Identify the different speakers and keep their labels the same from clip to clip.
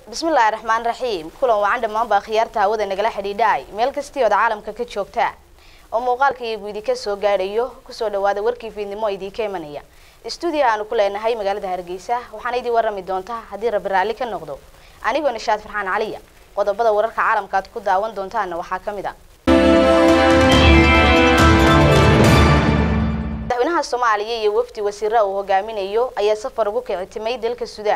Speaker 1: bismillaahi raxmaan raxiim kulan wacan dhammaanbaa khiyaarta hawada nagala xidhiidhaay meel kastii ood caalamka ka joogtaa oo muuqaalka iyagu idinka soo gaadhayo kusoo dhawaada warkii fiidnimo idinka imanaya stuudiya aanu ku leenahay magaalada hargeysa waxaana idin warrami doontaa haddii rabbi raalli ka noqdo anigoo nishaad farxaan caliya qodobada wararka caalamka aad ku daawan doontaana waxaa ka mid a madaxweynaha soomaaliya iyo wafdi wasiira uu hogaaminayo ayaa safar ugu kicitimay dalka suudaan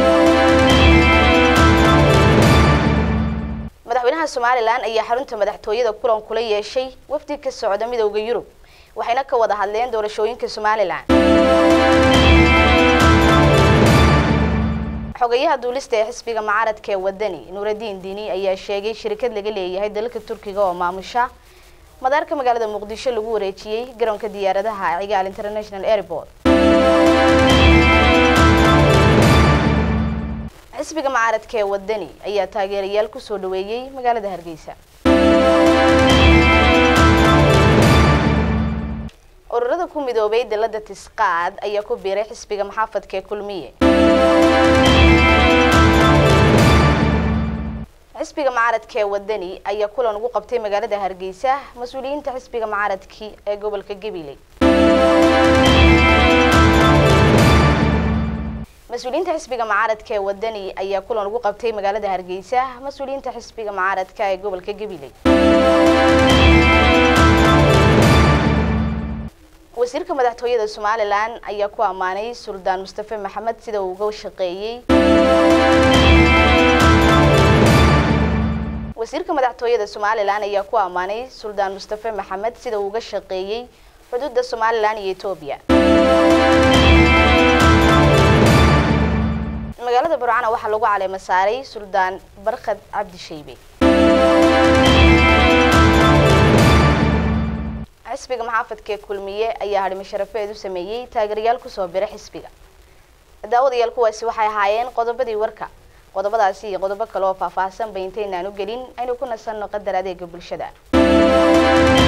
Speaker 1: madaxweynaha somalilan ayaa xarunta madaxtooyada kulan kula yeeshay wafdi ka socda midowda yurub waxayna ka wada hadleen doorashooyinka somalilan xogayaha duulista ee xisbiga mucaaradka ee wadani nuuradiin diini ayaa sheegay shirkad laga leeyahay dalka turkiga oo maamusha madaarka magaalada muqdisho lagu wareejiyey garoonka diyaaradaha cigaal international airport xisbiga mucaaradka ee wadani ayaa taageerayaal kusoo dhaweeyey magaalada hargeysa ururada ku midoobay dalada tisqaad ayaa ku biiray xisbiga maxaafadka ee kulmiye xisbiga mucaaradka ee wadani ayaa kulan ugu qabtay magaalada hargeysa mas-uuliyiinta xisbiga mucaaradki ee gobolka gabiley mas-uuliyiinta xisbiga mucaaradka ee wadani ayaa kulan ugu qabtay magaalada hargeysa mas-uuliyiinta xisbiga mucaaradka ee gobolka gabiley wasiirka madaxtooyada somalilan ayaa ku ammaanay suldaan mustafe maxamed sida uu uga shaqeeyey wasiirka madaxtooyada somalilan ayaa ku ammaanay suldaan mustafe maxamed sida uu uga shaqeeyey xuduudda somalilan iyo etoobiya magaalada burcana waxaa lagu caleema saaray suldaan barkhad cabdi shaybe xisbiga maxaafadka ee kulmiye ayaa hadhimo sharafeed u sameeyey taageerayaal kusoo bira xisbiga daawadayaal kuwaasi waxay ahaayeen qodobadii warka qodobadaasi iyo qodobo kale oo faahfaahsan ba intaynaan u gelin aynu ku nasanno qadar adeega bulshada